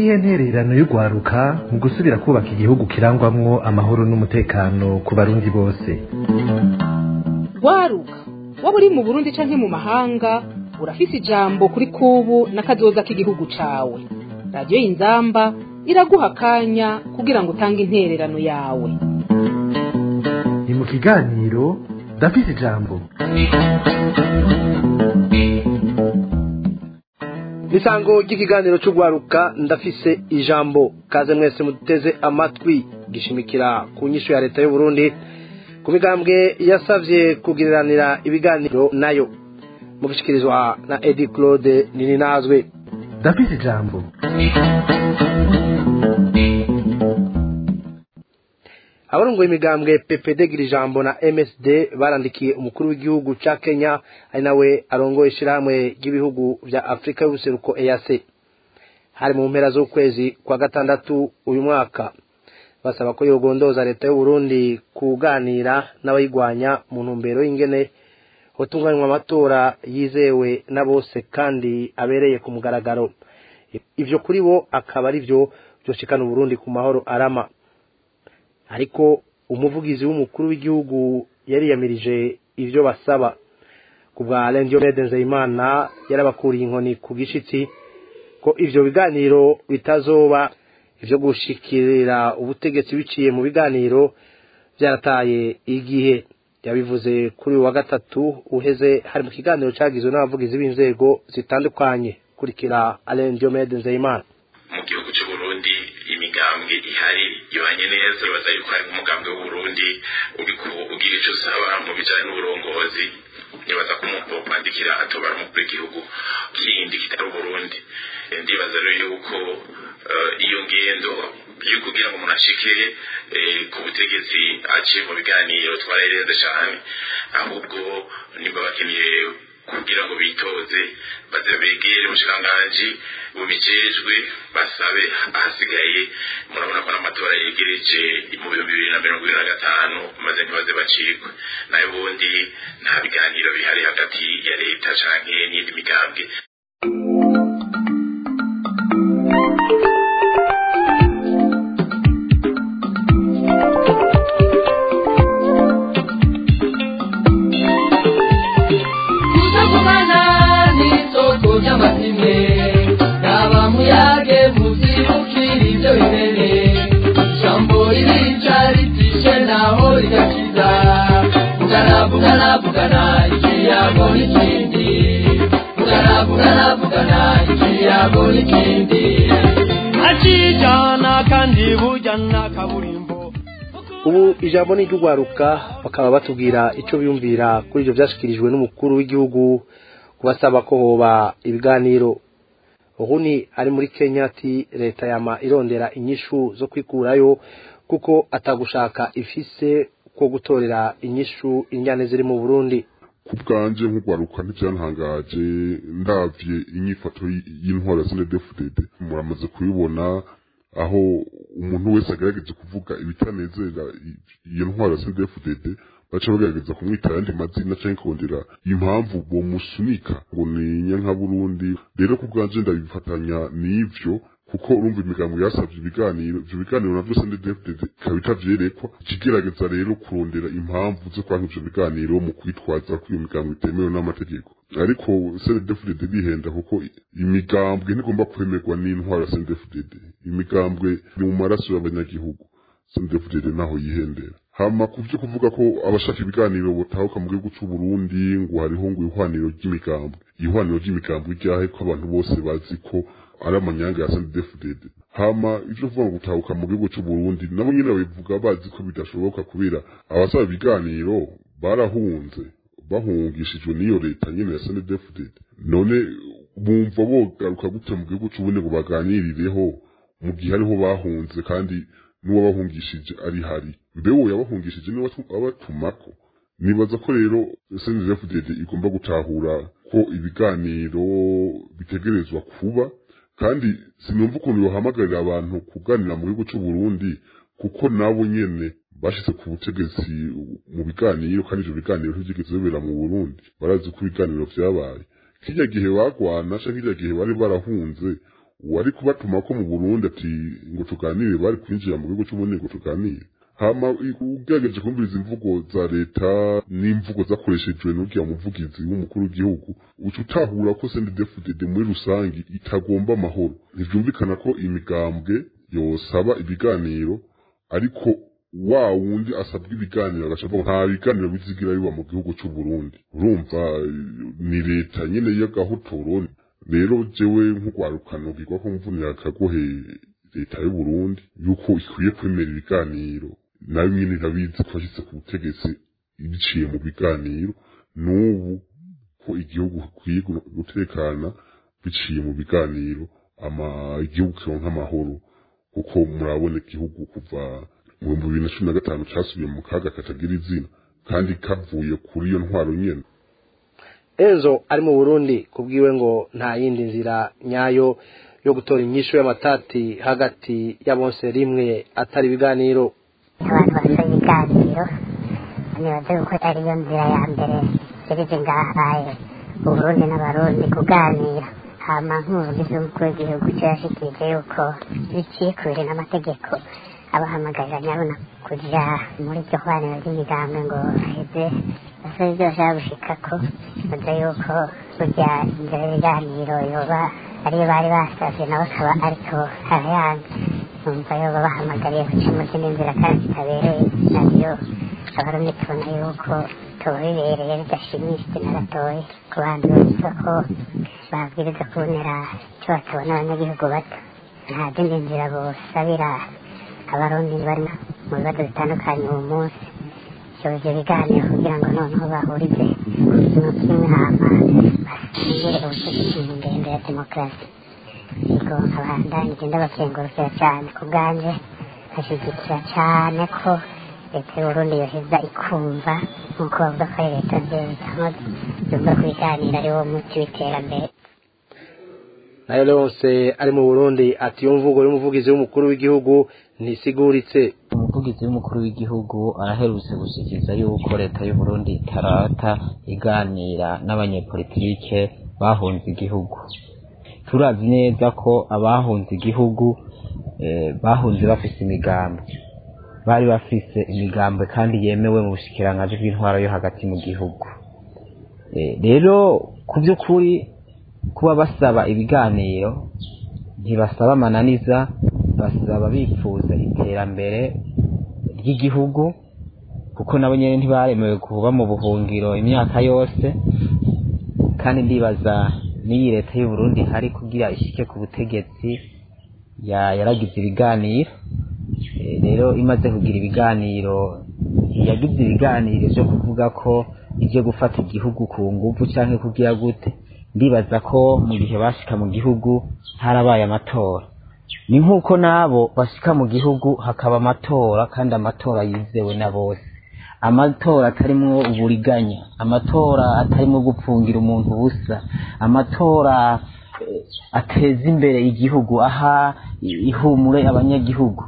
niyihe ntererano y'urwaruka mu gusubira kubaka igihugu kirangwamwo amahoro n'umutekano ku barundi bose rwaruka waba uri mu burundi canke mu mahanga urafise ijambo kuri kubu n'akazoza k'igihugu cawe radiyo y'inzamba iraguha akanya kugira ngo utange intererano yawe ni mu kiganiro ndafise ijambo misango ry'ikiganiro cy'urwaruka ndafise ijambo kaze mwese muteze amatwi gishimikira ku nyishu ya leta y'u Burundi ku migambwe yasavye kugiriranira ibiganiro nayo mubishikirizwa na Edi Claude Nininazwe ndafise ijambo abarongoye imigambwe PPD Girijambo na MSD barandikiye umukuru w'igihugu ca Kenya ari nawe arongoye ishirahamwe ry'ibihugu vya Afrika y'ubuseruko EAC hari mu mpera z'ukwezi kwa gatandatu uyu mwaka basaba ko yogondoza leta y'u Burundi kuganira n'abayigwanya mu ntumbero y'ingene hotunganywa amatora yizewe na bose kandi abereye ku mugaragaro ivyo kuri bo akaba ari vyo vyoshikana Burundi ku mahoro arama ariko umuvugizi w'umukuru w'igihugu yariyamirije ivyo basaba ku bwa Alain Diomede Nzeyimana yarabakuriye inkoni ku gishitsi ko ivyo biganiro bitazoba ivyo gushikirira ubutegetsi biciye mu biganiro byarataye igihe yabivuze kuri uyu wa gatatu uheze hari mu kiganiro cagizwe n'abavugizi b'inzego zitandukanye kurikira Alain Diomede Nzeyimana mu gihugu cy'u Burundi imigambwe ihari ibanye neza baza yuko hari umugambwe w'uburundi uriko ugira ico usaba mu bijanye n'uburongozi nibaza ko umuntu wokwandikira atobara umukuru w'igihugu kindi kitari uburundi ndibaza rero yuko iyo ngendo yo kugira ngo umuntu ashike ku butegetsi aciye mu biganiro twarayirenze cane ahubwo nimba bakeneye kugira ngo bitoze baze begere umushikiranganji bubijejwe basabe ahasigaye murabona ko n'amatora yegereje mu bihumbi bibiri na mirongo ibiri na gatanu maze ntibaze bacikwe nayo ubundi nta biganiro bihari hagati ya leta canke n'indi migambwe ubu ijambo ni iry'urwaruka bakaba batubwira icyo biyumvira kuri ibyo byashyikirijwe n'umukuru w'igihugu kubasaba ko hoba ibiganiro uhuni ari muri kenya ati leta yama irondera inyishu zo kwikurayo kuko atagushaka ifise ko gutorera inyishu injyane ziri mu burundi ku bwanje nk'urwaruka ntibyantangaje ndavye inyifato y'intwara z'inedefudede muramaze kubibona aho umuntu wese agerageza kuvuga ibitanezera iyo ntwara z'inedefudede baca bagerageza kumwita ayandi mazina canke kongera impamvu bomusunika ngo ni nyanka burundi rero ku bwanje ndabifatanya n'ivyo kuko urumva imigambo yasavye ibiganiro ivyo biganiro navyo sndefdd ikaba itavyerekwa ikigerageza rero kurondera impamvu zo kwanka ivyo biganiro mu kwitwaza ko iyo migambo itemewe n'amategeko ariko sndefdd bihenda kuko imigambwe ntigomba kwemerwa n'intwara sndefdd imigambwe ni mu maraso y'abanyagihugu sndefdd naho yihendera hama kuvyo kuvuga ko abashaka ibiganiro botahuka mu gihugu c'u Burundi ngo hariho ngo ihwaniro ry'imigambwe ihwaniro ry'imigambwe ryahe ko abantu bose bazi ko ari amanyanga ya sndefdd hama ivyo kuvuga ngo gutahuka mu gihugu c'u Burundi nabo nyene babivuga bazi ko bidashoboka kubera abasaba ibiganiro barahunze bahungishijwe n'iyo leta nyene ya sndefdd none bumva bogaruka gute mu gihugu c'uburundi ngo baganirireho mu gihe ariho bahunze kandi n'uwabahungishije ari hari mbe uwo yabahungishije niwe abatumako nibaza ko rero snfdd igomba gutahura ko ibiganiro bitegerezwa kuba kandi sinumva ukuntu yohamagarira abantu kuganira mu gihugu c'u Burundi kuko nabo nyene bashitse ku butegetsi mu biganiro kandi ivyo biganiro ntivyigeze bibera mu Burundi barazi ko ibiganiro vyabaye kirya gihe bagwana canke kirya gihe bari barahunze uwari kubatuma ko mu burundi ati ngo tuganire bari kwinjira mu gihugu cy'uburundi ngo tuganire hama ugerageje kumviriza imvugo za leta n'imvugo zakoreshejwe n'uriya muvugizi w'umukuru w'igihugu uca utahura ko sendedefudede muri rusange itagomba amahoro ntibyumvikana ko imigambwe yosaba ibiganiro ariko wa wundi asabwa ibiganiro agaca avuga nta biganiro bizigira biba mu gihugu cy'u Burundi urumva ni leta nyine y'agahotoro rero jewe nk'urwarukano bwirwa ko mvunira akagohe leta y'u Burundi yuko ikwiye kwemera ibiganiro nayo nyine irabizi ko yashyize ku butegetsi biciye mu biganiro n'ubu ko igihugu gikwiye gutekana biciye mu biganiro ama igihugu kironka amahoro kuko murabona igihugu kuva mu bihumbi bibiri na cumi na gatanu casubiye mu kaga katagira izina kandi kavuye kuri iyo ntwaro nyene enzo ari mu burundi kubwiwe ngo nta yindi nzira nyayo yo gutora inyishu y'amatati hagati ya bose rimwe atari ibiganiro abantu basaba ibiganiro nibaze ko ariyo nzira ya mbere serije ngahaye uburundi n'abarundi kuganira hama nk'umuvugizi w'umukuru w'igihugu cyo yashikirije yuko biciye kure n'amategeko abahamagarira nyabona kuja muri iryo hwaniro ry'imigambwe ngo baheze basaba ibyo bashaka gushikako baza yuko burya inzira y'ibiganiro yoba ariyo bari basavye nabo akaba ariko arayanga numva yoba bahamagariye guca mu zindi nzira kandi zitabereye navyo abarundi tubona yuko tuba bibereye bidashimishije na gatoya ku bantu bavuga ko babwiriza kubonera icyo batabona abanyagihugu bato nta zindi nzira bosabira abarundi bari mu bibazo bitandukanye uwo munsi ibyo biganiro kugira ngo noneho bahurize ku kintu kimwe hama basingire ubutegetsi mu ngendo ya demokarasi ubwo abandanye igenda bakengurukira cyane ku bwanje bashyigikira cyane ko leta y'uburundi yoheza ikumva nk'uko bavuga ko ari leta nziza yumva ko ibiganiro ari wo muti w'iterambere nayo leonse ari mu burundi ati iyo mvugo y'umuvugizi w'umukuru w'igihugu ntisiguritse umuvugizi w'umukuru w'igihugu araherutse gushikiriza yuko leta y'uburundi itarata iganira n'abanyepolitike bahunze igihugu turazi neza ko abahunze igihugu bahunze bafise imigambi bari bafise imigambi kandi yemewe mu bushikiranganji bw'intwaro yo hagati mu gihugu rero ku by'ukuri kuba basaba ibiganiro ntibasaba amananiza basaba bifuza iterambere ry'igihugu kuko nabo nyine ntibaremewe kuba mu buhungiro imyaka yose kandi ndibaza n'iyi leta y'u Burundi hari kugira ishike ku butegetsi yaragize ibiganiro rero imaze kugira ibiganiro yagize ibiganiro byo kuvuga ko ibyo gufata igihugu ku nguvu cyangwa kugira gute ndibaza ko mu gihe bashika mu gihugu harabaye amatora ni nk'uko n'abo bashika mu gihugu hakaba amatora kandi amatora yizewe na bose amatora atarimwo uburiganya amatora atarimwo gupfungira umuntu ubusa amatora ateza imbere igihugu aha ihumure abanyagihugu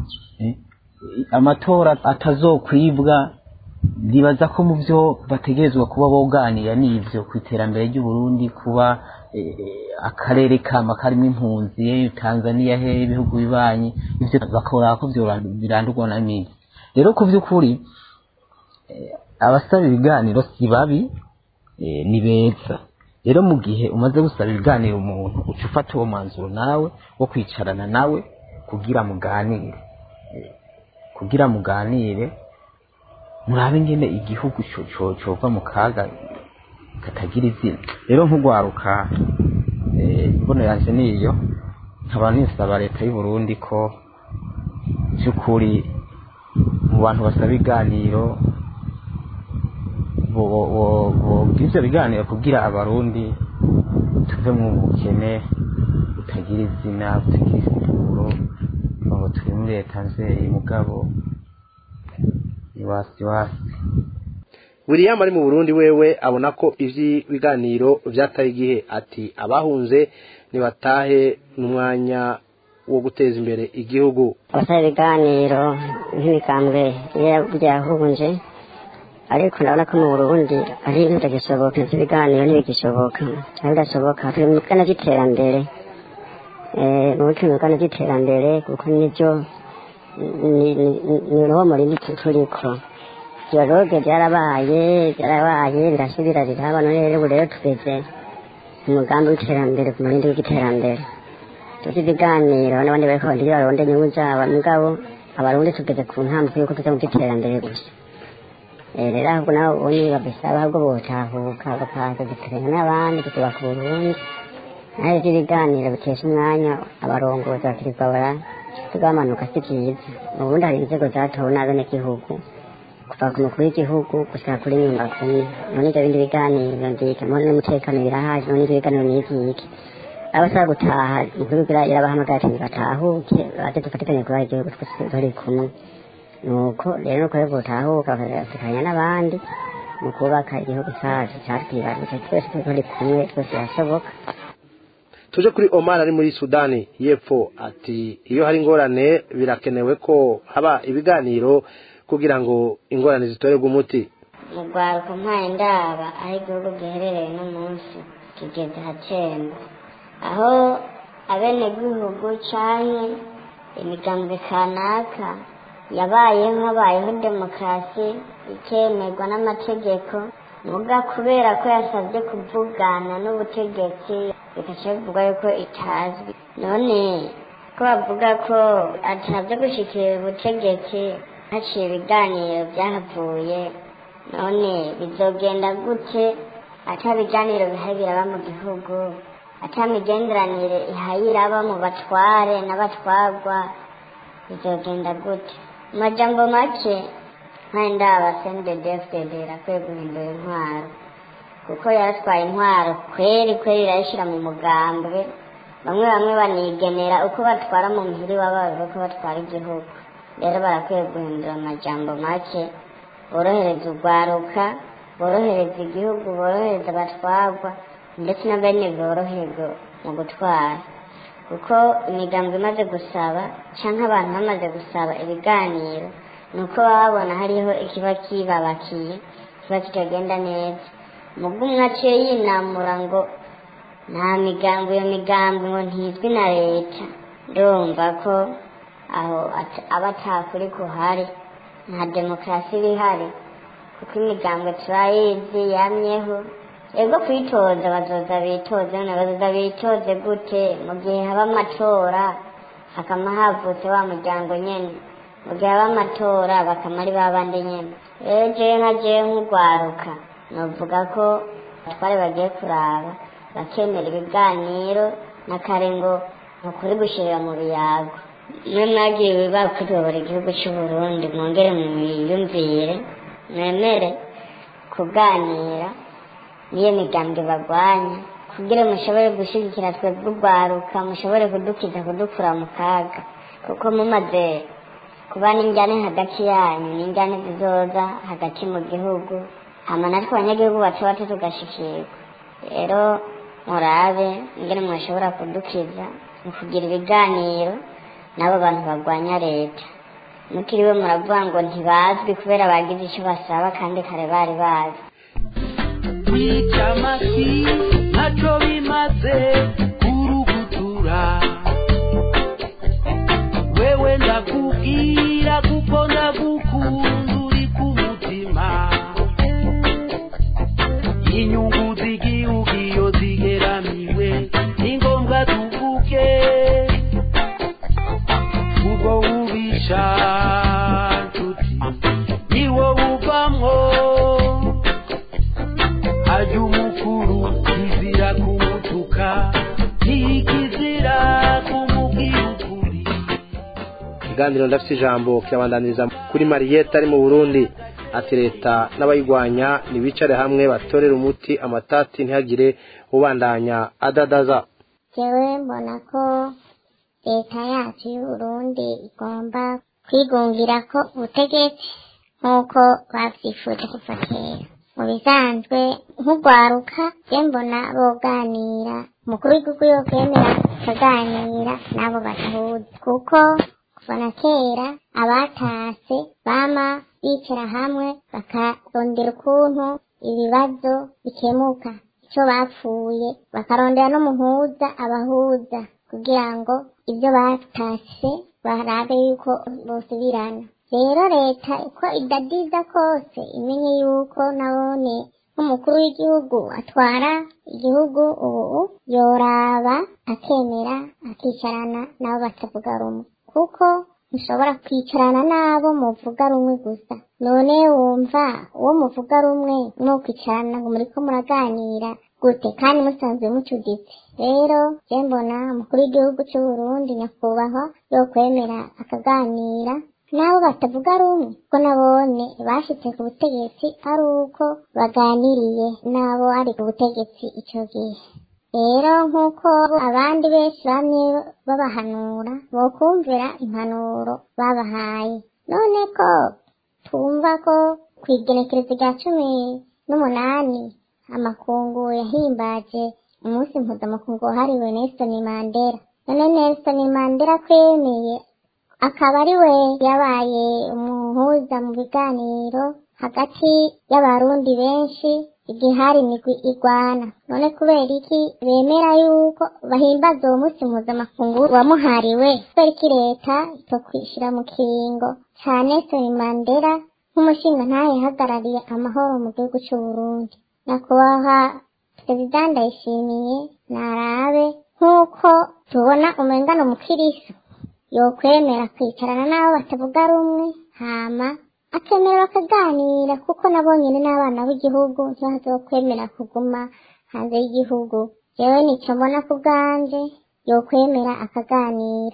amatora atazokwibwa ndibaza ko mu byo bategerezwa kuba boganira n'ibyo ku iterambere ry'uburundi kuba akarere kama karimo impunzi tanzania he ibihugu bibanyi ibyo bakora ko birandurwa na mibi rero ku by'ukuri abasaba ibiganiro si babi ni beza rero mu gihe umaze gusaba ibiganiro umuntu uca ufata uwo mwanzuro nawe wo kwicarana nawe kugira muganire kugira muganire murabe ingene igihugu cova mu kaga katagira izina rero nk'ugwaruka imbono yanje niyo nkaba nisaba leta y'u Burundi ko by'ukuri mu bantu basaba ibiganiro bw'ibyo biganiro kugira abarundi tuve mu bukene butagira izina butagira isituro ngo turi muri leta nzeri mugabo iwasi wasi william ari mu burundi wewe abona ko ivy'ibiganiro vyataye igihe ati abahunze nibatahe n'umwanya wo guteza imbere igihugu abasaba ibiganiro nk'imikambwe byahunje ariko ndabona ko mu burundi ari ibintu bitagishoboka iby'ibiganiro ntibigishoboka aho bidashoboka turi mu bwana by'iterambere mu bucuruzi by'iterambere kuko nibyo ni uruho muri turiko dialogue byarabaye byarabaye birasubira riraba none rero ubu rero tugeze umugambi w'iterambere ku murindi w'iterambere tuzi ibiganiro n'abandi bariko bagira baronde inyungu zabo mugabo abarundi tugeze ku ntambwe yuko tuza mu by'iterambere gusa rero ahubwo nabo ubundi babisaba ahubwo botahuka bakaza duteranya n'abandi tukubaka uburundi naho ibyo ibiganiro bitesha umwanya abarongozi bakirirwa bara tugamanuka si byiza ubundi hari inzego zatowe n'abenegihugu kuva ku mukuru w'igihugu gushika kuri nyumba kumi none ibyo bindi biganiro ndika none n'umutekano birahaje none ibyo biganiro n'ivyiki abasaba gutaha mukuru w'igira irabahamagara ati batahuke baze dufatikanye kubaha igihugu twese turi kumwe nuko rero nuko rero botahuka bakafatikanya n'abandi mu kubaka igihugu cacu catwibarutse twese turi kumwe twese birashoboka tuje kuri Omar ari muri Sudani y'Epfo ati iyo hari ingorane birakenewe ko haba ibiganiro kugira ngo ingorane zitorerwe umuti mu rwaruka mpaye ndaba aho igihugu giherereye no munsi kigeze hacemba aho abenegihugu canke imigambwe kanaka yabayeho habayeho demokarasi ikemerwa n'amategeko muga kubera ko yasabye kuvugana n'ubutegetsi bikaca bivugwa yuko itazwi none ko bavuga ko atabyo gushikira ubutegetsi haciye ibiganiro byahavuye none bizogenda gute ata biganiro bihari biraba mu gihugu ata migenderanire ihaye iraba mu batware n'abatwarwa bizogenda gute mu majambo make nk'enda abasendedefdede irakwiye guhindura intwaro kuko yaratwaye intwaro kweri kweri irayishyira mu mugambwe bamwe bamwe banigenera uko batwara mu muhiri w'ababo uko batwara igihugu rero barakwiye guhindura amajambo make borohereza urwaruka borohereza igihugu borohereza abatwarwa ndetse na bene boroherwa mu gutwara kuko imigambi imaze gusaba cyangwa abantu bamaze gusaba ibiganiro ni uko baba babona hariho ikiba kibabakiye kiba kitagenda neza mubwo umwe aciye yinamura ngo nta migambi iyo migambi ngo ntizwi na leta ndumva ko aho aba atakuri kuhari nta demokarasi iba ihari kuko imigambwe turayizi yamyeho ego kwitoza bazoza bitoze none bazoza bitoze gute mu gihe haba amatora hakama havutse wa muryango nyene mu gihe haba amatora bakama ari babandi nyene rero jewe nka jewe nk'urwaruka novuga ko abatware bagiye kuraba bakemera ibiganiro na kare ngo nukuri gushirira mu biyago mwe mwagiye bakuyobora igihugu c'uburundi mwongere mwiyumvire mwemere kuganira niyo migambwe bagwanya kugira mushobore gushyigikira twebwe urwaruka mushobore kudukiza kudukura mu kaga kuko mumaze kuba n'injyane hagati yanyu n'injyane zizoza hagati mu gihugu hama natwe abanyagihugu bato bato tugashikirwa rero murabe ingene mwashobora kudukiza mu kugira ibiganiro n'abo bantu bagwanya leta mutiriwe muravuga ngo ntibazwi kubera bagize icyo basaba kandi kare bari bazi kwica amasi ntacyo bimaze kurugutura wewe ndakubwira kuko ndagukunda uri ku mutima inyungu z'igihugu iyo zigeramiwe ni ngombwa tuvuge ubwo bubisha nshuti niwo buvamwo ajya umukuru kizira kumutuka ntikizira kumubwira ukuri ikiganiro ndafite ijambo kirabandaniriza kuri mariyete ari mu burundi ati leta n'abayirwanya ntibicare hamwe batorere umuti amatati ntihagire ubandanya adadaza jewe mbona ko leta yacu y'uburundi igomba kwigungira ko ubutegetsi nk'uko bavyifuje kuva kera mu bisanzwe nk'urwaruka je mbona boganira umukuru w'igihugu yokwemera akaganira n'abo badahuza kuko kuva na kera abatase bama bicara hamwe bakarondera ukuntu ibibazo bikemuka icyo bapfuye bakarondera n'umuhuza abahuza kugira ngo ibyo batashye barabe yuko bosubirana rero leta uko idadiza kose imenye yuko nabone nk'umukuru w'igihugu atwara igihugu ubu yoraba akemera akicarana nabo batavuga rumwe kuko ntushobora kwicarana n'abo muvuga rumwe gusa none wumva uwo muvuga rumwe mukwicarana ngo muriko muraganira gute kandi musanzwe mucuditse rero je mbona umukuru w'igihugu cy'u Burundi nyakubahwa yokwemera akaganira n'abo batavuga rumwe ko nabone bashitse ku butegetsi ari uko baganiriye n'abo ari ku butegetsi ico gihe rero nk'uko abandi benshi bamwe babahanura bokumvira impanuro babahaye none ko twumva ko ku igenekerezo rya cumi n'umunani amakungu yahimbaje umunsi mpuzamakungu wahariwe Nelson Mandela none Nelson Mandela kwemeye akaba ari we yabaye umuhuza mu biganiro hagati y'abarundi benshi igihe hari imigwi igwana none kubera iki bemera yuko bahimbaza uwo munsi mpuzamakungu wamuhariwe kubera iki leta itokwishira mu kiringo ca Nelson Mandela nk'umushinga ntayihagarariye amahoro mu gihugu cy'u Burundi nyakubahwa perezida ndayishimiye narabe nk'uko tubona umengano mukiriso yokwemera kwicarana n'abo batavuga rumwe hama akemera bakaganira kuko nabo nyine n'abana b'igihugu ntibazokwemera kuguma hanze y'igihugu jewe nico mbona ku bwanje yokwemera akaganira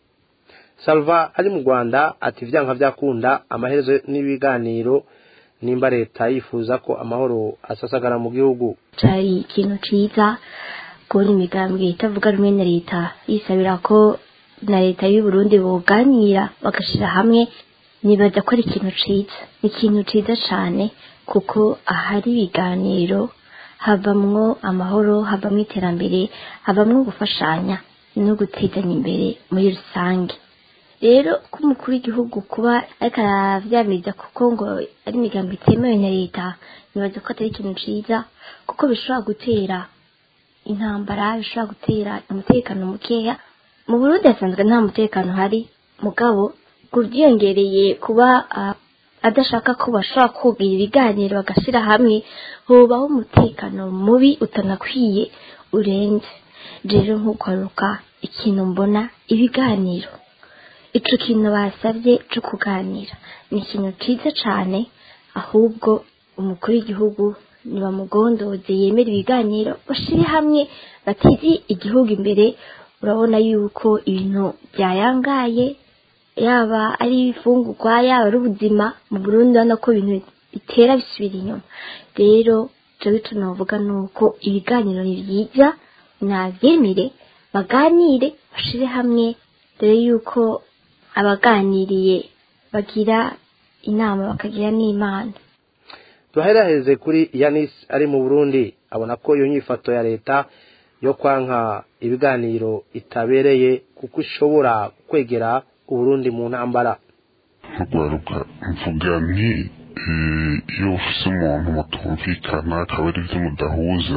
salva ari mu rwanda ati vyanka vyakunda amaherezo n'ibiganiro nimba leta yifuza ko amahoro asasagara mu gihugu cari ikintu ciza kubona imigambwe itavuga rumwe na leta yisabira ko na leta y'u Burundi boganira bagashira hamwe nibaza ko ari ikintu ciza ni ikintu ciza cane kuko ahari ibiganiro havamwo amahoro havamwo iterambere havamwo gufashanya no gutezanya imbere muri rusange rero ko umukuru w'igihugu kuba ariko aravyamiriza kuko ngo ari imigambo itemewe na leta nibaza ko atari ikintu ciza kuko bishobora gutera intambara bishobora gutera umutekano mukeya mu burundi hasanzwe nta mutekano hari mugabo kubyiyongereye kuba ah, adashaka ko bashobora kugira ibiganiro bagashira hamwe hobaho umutekano mubi utanakwiye urenze rero nk'ugaruka ikintu mbona ibiganiro ico kintu basabye cyo kuganira ni ikintu ciza cane ahubwo umukuru w'igihugu nibamugondoze yemera ibiganiro bashire hamwe bateze igihugu imbere urabona yuko ibintu byayangaye yaba ari ifungurwa yaba ari ubuzima mu Burundi urabona ko ibintu bitera bisubira inyuma rero jewe ico novuga ni uko ibiganiro ni byiza navyemere baganire bashire hamwe dore yuko abaganiriye bagira inama bakagira n'imana tuheraheze kuri yanis ari mu burundi abona ko iyo nyifato ya leta yo kwanka ibiganiro itabereye kuko ishobora kwegera uburundi mu ntambara nkagaruka mvuga nti eh, iyo ufise umuntu mutumvikana akaba ari byo mudahuza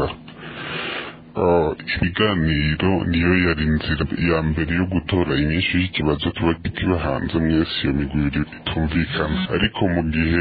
ah, ibiganiro niyo yari inzira ya mbere yo gutora inyinshi y'ikibazo tuba kiba hanze mwese iyo migwi ibiri itumvikana ariko mu gihe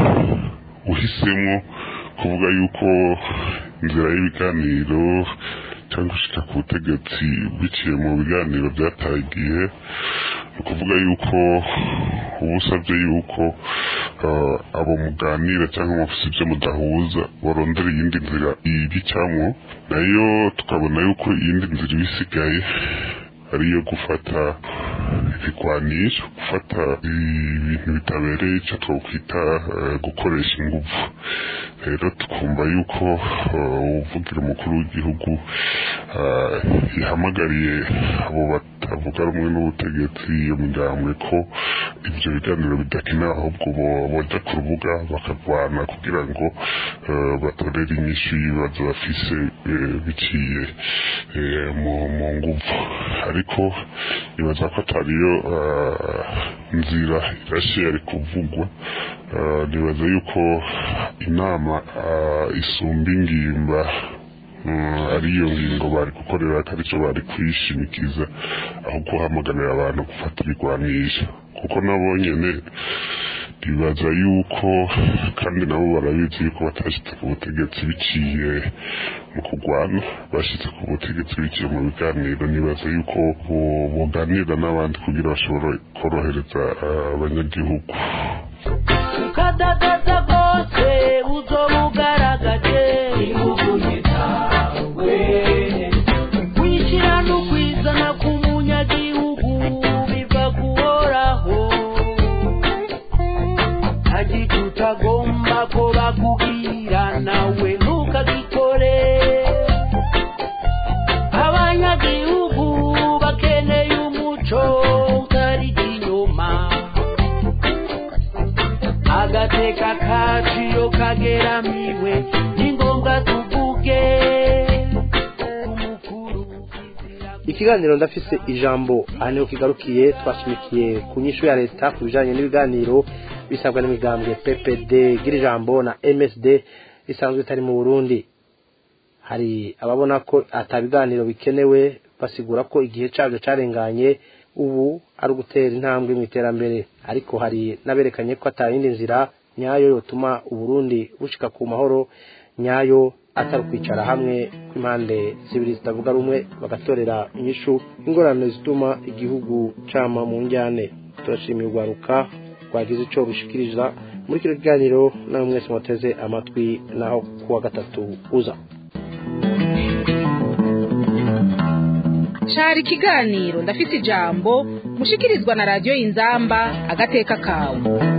uhisemo kuvuga yuko inzira y'ibiganiro cyangwa gushika ku butegetsi biciye mu biganiro byataye igihe ni ukuvuga yuko uba usabye yuko ah, abo muganira cyangwa mufise ibyo mudahuza barondera iyindi nzira ibicamwo nayo tukabona yuko iyindi nzira iba isigaye ariyo gufata ibigwanisho gufata ibintu bitabereye icyo twakwita eh, gukoresha ingufu rero tukumva yuko eh, uvugira umukuru w'igihugu eh, yahamagariye abo batavuga rumwe n'ubutegetsi iyo migambwe ko ibyo biganiro bidakenewe ahubwo bo- boja ku rubuga bakarwana kugira ngo eh, batorere inyishu y'ibibazo bafise eh, biciye eh, mu mu nguvu ariko nibaza ko atariyo eh, nzira irashe yari kuvugwa Eh, nibaza yuko inama eh, isumba ingimba ariyo ngingo bari gukorera atari cyo bari kwishimikiza aho guhamagarira abantu gufata ibigwanisha kuko nabo nyene bibaza yuko kandi nabo barabizi yuko batashitse ku butegetsi biciye mu kurwana bashitse ku butegetsi biciye mu biganiro nibaza yuko boganira n'abandi kugira bashobore korohereza abanyagihugu ukadadaza rwose uzoba ugaragaje ivugunye zawe kwishyira no kwizana k'umunyagihugu biva kuhoraho ntagiti utagomba ko bakubwira nawe ntukagikore abanyagihugu bakeneye umuco utari inyuma agateka kacu iyo kageramiwe ni ngombwa tuvuge ikiganiro ndafise ijambo aha niho kigarukiye twashimikiye ku nyishu ya leta ku bijanye n'ibiganiro bisabwa n'imigambwe ppd gira ijambo na msd bisanzwe bitari mu burundi hari ababona ko ata biganiro bikenewe basigura ko igihe cabyo carenganye ubu ari ugutera intambwe mu iterambere ariko hari n'aberekanye ko atayindi nzira nyayo yotuma uburundi bushika ku mahoro nyayo atari ukwicara hamwe kw'impande zibiri zitavuga rumwe bagatorera inyishu ingorane zituma igihugu cama mu njyane turashimiye urwaruka rwagize ico rushikiriza muri kino kiganiro nawe mwese muteze amatwi naho kuwa gatatu uza cari ikiganiro ndafise ijambo mushikirizwa na radiyo inzamba agateka kawe